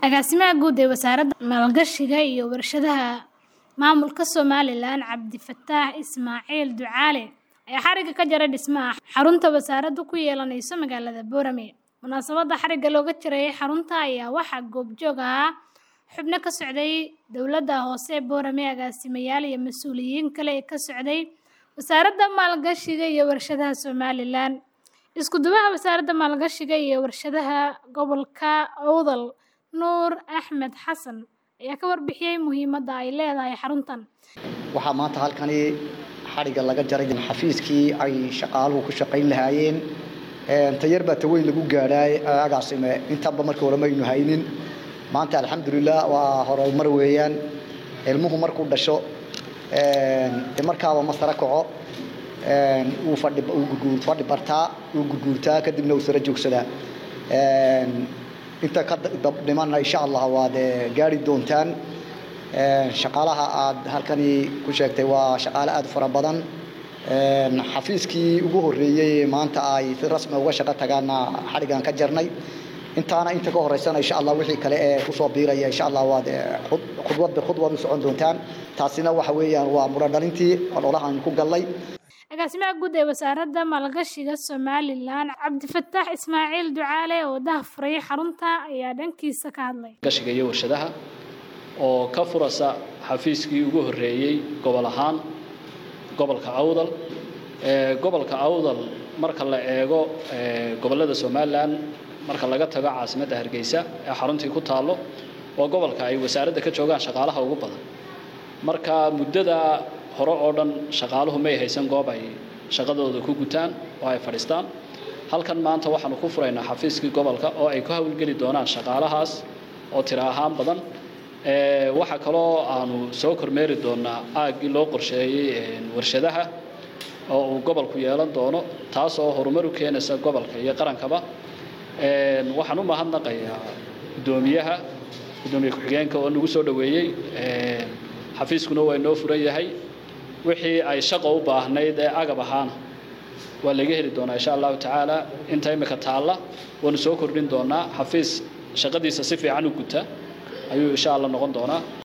Agaasimaha guud ee Wasaaradda Maalgashiga iyo Warshadaha Maamulka Somalilan Cabdifataax Ismaaciil Ducaale ayaa xarigga ka jaray dhismaha xarunta wasaaraddu ku yeelanayso magaalada Boorame. Munaasabadda xarigga looga jaray xarunta ayaa waxaa goobjoog ahaa xubno ka socday dowladda hoose ee Boorame, agaasimayaal iyo mas'uuliyiin kale oo ka socday Wasaaradda Maalgashiga iyo Warshadaha Somalilan. Isku duwaha Wasaaradda Maalgashiga iyo Warshadaha Gobolka Awdal, Nuur Axmed Xasan, ayaa ka warbixiyay muhiimadda ay leedahay xaruntan. waxaa maanta halkani xadhigga laga jaray xafiiskii ay shaqaaluhu ku shaqayn lahaayeen tayar baa taweyn lagu gaadhaay agaasime intanba markii hore maynu haynin maanta alxamdulilah waa horumar weeyaan ilmuhu markuu dhasho de markaaba ma sara kaco uu fadhi uu gurguur fadhi bartaa uu gurguurtaa kadibna uu sara joogsadaa inta ka dhimanna insha allah waad gaari doontaan shaqaalaha aad halkani ku sheegtay waa shaqaale aad u fara badan xafiiskii ugu horreeyey maanta ay si rasmi uga shaqo tagaana xadhiggan ka jarnay intaana inta ka horeysana insha allah wixii kale ee kusoo biiraya insha allah waad khudwad bikhudwad u socon doontaan taasina waxa weeyaan waa mudho dhalintii ololahan ku gallay Agaasimaha guud ee Wasaaradda Maalgashiga Somalilan Cabdifataax Ismaaciil Ducaale oo daahfuray xarunta ayaa dhankiisa ka hadlay. gashiga iyo warshadaha oo ka furasa xafiiskii ugu horreeyey gobol ahaan gobolka awdal ee gobolka awdal marka la eego ee gobollada somalilan marka laga tago caasimadda hargeysa ee xaruntii ku taallo waa gobolka ay wasaaradda ka joogaan shaqaalaha ugu badan marka muddada hore oo dhan shaqaaluhu may haysan goob ay shaqadooda ku gutaan oo ay fadhiistaan halkan maanta waxaanu ku furaynaa xafiiskii gobolka oo ay ku hawlgeli doonaan shaqaalahaas oo tiro ahaan badan waxaa kaloo aanu soo kormeeri doonaa aaggii loo qorsheeyey warshadaha oo uu gobolku yeelan doono taas oo horumar u keenaysa gobolka iyo qarankaba waxaan u mahadnaqayaa guddoomiyaha guddoomiye ku-xigeenka oo nagu soo dhoweeyey xafiiskuna waa inoo furan yahay wixii ay shaqo u baahnayd ee agab ahaana waa laga heli doonaa insha allahu tacaala inta imika taalla waanu soo kordhin doonaa xafiis shaqadiisa si fiican u guta ayuu insha allah noqon doonaa